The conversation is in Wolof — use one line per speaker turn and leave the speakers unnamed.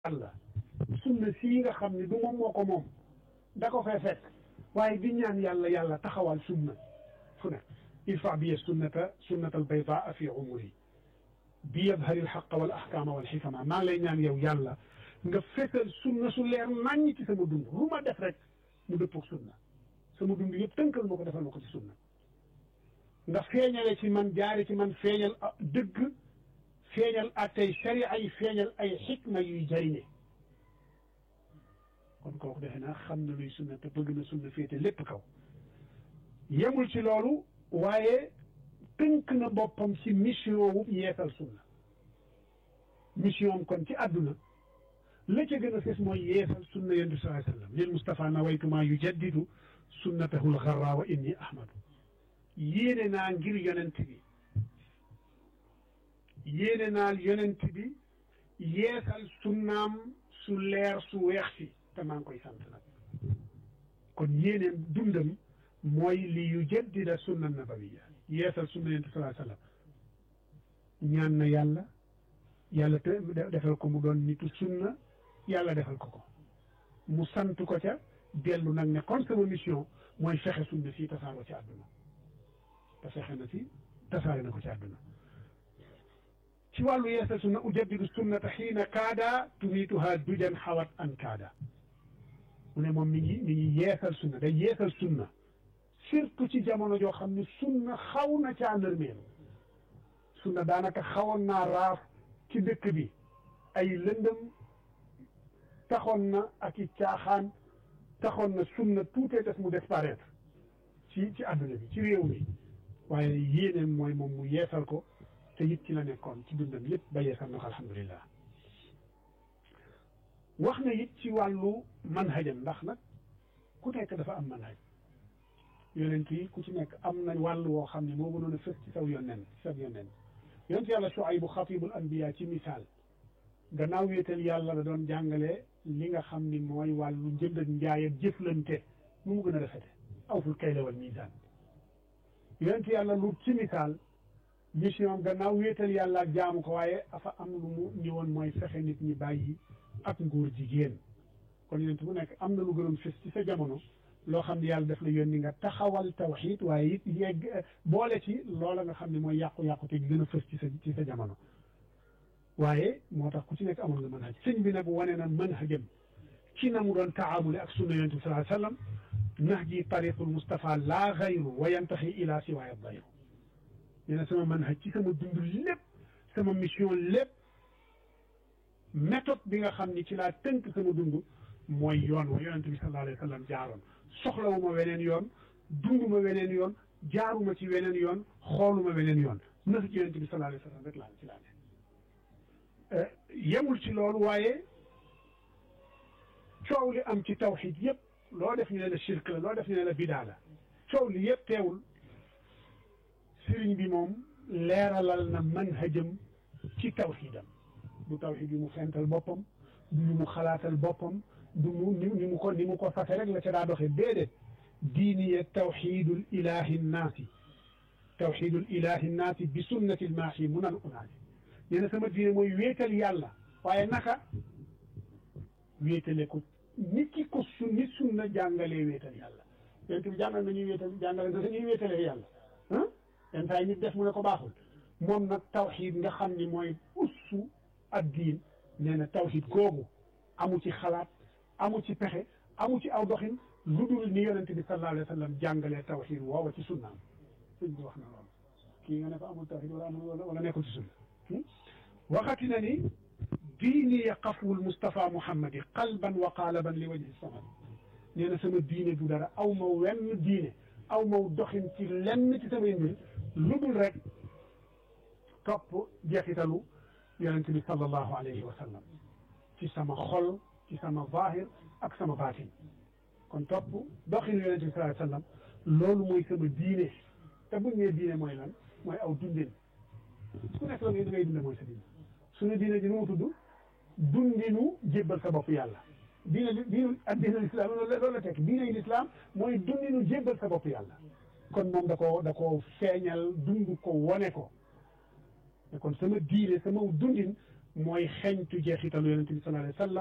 yàlla sunna sii nga xam ne du moom moo ko moom da ko fay fekk waaye di ñaan yàlla yàlla taxawal sunna fu ne irfa biya sunnata sunnata albaydaa fi umuri bi yadhari alxaqa wal ahkaama wal xikama maa ngi lay ñaan yow yàlla nga fesal sunna su leer naññ ci sama dund lu ma def rek mu dëppoog sunna sama dund yëpp tënkal ma ko defal ma ko ci sunna nga feeñale ci man jaari ci man feeñal dëgg feeñal attey sharia yi feeñal ay xikma yuy jariñe kon kooku defe naa xam na luy sunna te bëgg na sunna féete lépp kaw yemul ci loolu waaye tënk na boppam ci mission wu yeesal sunna mission am kon ci àdduna la ca gën a fes mooy yeesal sunna yonent bi sallallahu alayhi wa sallam lil Mustafa nawaytuma yujaddidu sunnatahu lgarra wa inni ahmadu yéene naa ngir yonent bi yéene naa yonent bi yeesal sunnaam su leer su weex si te maa ngi koy sant nag kon yéeneen dundam mooy li yujaddida sunna nabawiya yeesal sunna yonent bi sallallahu alayhi wa sallam ñaan na yàlla yàlla te defal ko mu doon nitu sunna yàlla defal ko ko mu sant ko ca dellu nag ne kon sama mission mooy fexe sunna fii tasaaroo ci àdduna te fexe na fi tasaare na ko ci àdduna ci wàllu yeesal sunna ujaddidu sunnata xiina kaada tumiituha dujan xawat an kaada mu ne moom mi ngi mi ngi yeesal sunna day yeesal sunna surtout ci jamono joo xam ne sunna xaw na caa nërmeelu sunna daanaka xawoon naa raaf ci dëkk bi ay lëndëm taxoon na ak i caaxaan taxoon na sunna tuutee des mu disparaître ci ci àdduna bi ci réew mi waaye yéeneen mooy moom mu yeesal ko te it ci la nekkoon ci dundam lépp ba yeesal na ko alhamdulilah wax na it ci wàllu manhajam ndax nag ku nekk dafa am manhaj yonent yi ku ci nekk am na wàll woo xam ne moo gënoon a fës ci saw yonent ci saw yonent yonent yàlla Shuaybu xatibul anbiya ci misaal gannaaw wéetal yàlla la doon jàngale li nga xam ni mooy wàllu njënd ak njaay ak jëflante nu mu gën a rafete awful kayla wal miisaan yonent yàlla lu ci misaal mission gannaaw wéetal yàlla ak jaamu ko waaye afa am lu mu ñëwoon mooy fexe nit ñi bàyyi ak nguur jigéen kon yonent bu nekk am na lu gënoon fës ci sa jamono loo xam ne yàlla def la yónni nga taxawal tawxiid waaye it yegg boole ci loola nga xam ne mooy yàqu-yàqu te gën a fës ci sa ci sa jamono waaye moo tax ku ci nekk amoon nga manhaj sëñ bi nag wane na manhajam ci na mu doon taamule ak sunna yonent bi sallallahu alayhi wa sallam nahji tariqul Mustafa laa xayru wa yantaxi ila siwaaya dayru nee na sama manhaj ci sama dund lépp sama mission lépp méthode bi nga xam ni ci laa tënk sama dund mooy yoon wa yonent bi sallallahu alayhi wa sallam jaaroon soxlawuma weneen yoon dunduma weneen yoon jaaruma ci weneen yoon xooluma weneen yoon na ci yonent bi sallallahu alayhi wa sallam rek laa ci laa ne yemul ci loolu waaye coow li am ci tawxid yëpp loo def ñu ne la shirk la loo def ñu ne la bidaa la coow li yëpp teewul sëriñ bi moom leeralal na manhajam ci tawxidam du tawxid yu mu fental boppam du yu mu xalaatal boppam du mu ni mu ko ni mu ko fase rek la ca daa doxee déedéet diiniya tawxidul ilahi nnaasi tawxidul ilahi nnaasi bi sunnati lmaaxi munan unaasi nee na sama diine mooy wéetal yàlla waaye naka wéetale ko ni ki ko su ni sunna jàngalee wéetal yàlla yonent bi jàngal nañuy wéetal jàngale na ñuy wéetalee yàlla ah yenn saa yi nit def mu ne ko baaxul moom nag tawxid nga xam ni mooy ussu ad diin nee na tawxid googu amu ci xalaat amu ci pexe amu ci aw doxin lu dul ni yonent bi sallallahu alayhi wa sallam jàngalee tawxid woowa ci sunnaam sëñ bi wax na loolu kii nga ne ko amul tawxid wala amul wala nekkul ci sunna waxati na ni diini ya qafwul Moustapha Mouhamadi qalban wa qaalaban li wajhi samad nee na sama diine du dara aw ma wenn diine aw ma doxin ci lenn ci samay mbir lu dul rek topp jeexitalu yonent bi sallallahu alayhi wa sallam ci sama xol ci sama zahir ak sama baatin kon topp doxinu yonent bi sallallahu alayhi wa sallam loolu mooy sama diine te buñ nee diine mooy lan mooy aw dundin ku nekk la ngay da ngay dunde mooy sa diine suñu diine ji nu mu tudd dundinu jébbal sa bopp yàlla diine diine ak diine lislaam loolu la tekk diine lislaam mooy dundinu jébbal sa bopp yàlla kon moom da ko da ko feeñal dund ko wone ko te kon sama diine sama dundin mooy xeñtu jeexitalu yonente bi sallallahu alayhi wa sallam